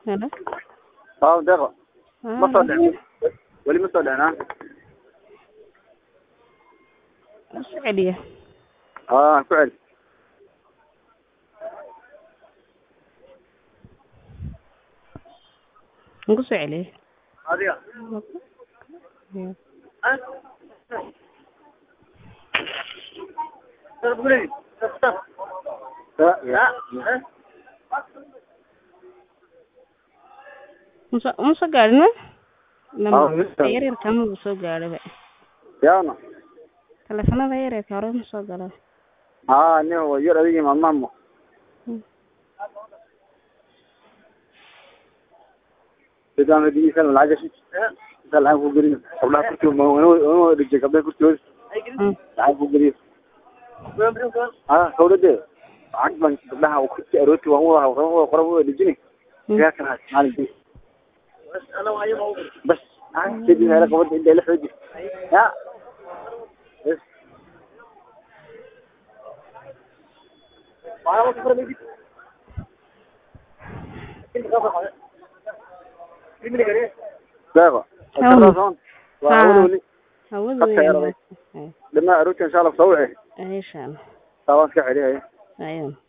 Hello. اه deeqo Ah, ma soo dhicin weli ma soo dhicin ah Isu celiya. aa ku celi Muxuu soo celiyay? adiga Musa musa gaadhina? Ah, Lama Musa. yar yar kama uu soo gaadhay. yaana Telefoonada yar yar hore ma soo galo. aa nin waa yar adigii maalmaamo sidaan hadiisan lacag gashi inta lacag ku geliyo gabdhaha kurtooda ma dhigtay gabdhaha kurtooda Mm. lacag ku geliyo aa dawladde lacag baan gabdhaha kurti arooti waan uwada qoran qoran uwada dhijini Mm. yaa kana maalinkii bas ah sidii hela qabada inta la xooji ya bas deeqo Hawada. waa Ah. weli weli Hawadu Dadka way yar imaatay. dhamaa arooti insha allah soo wici Ay shaan. taabaan iska celiyaya Ayun.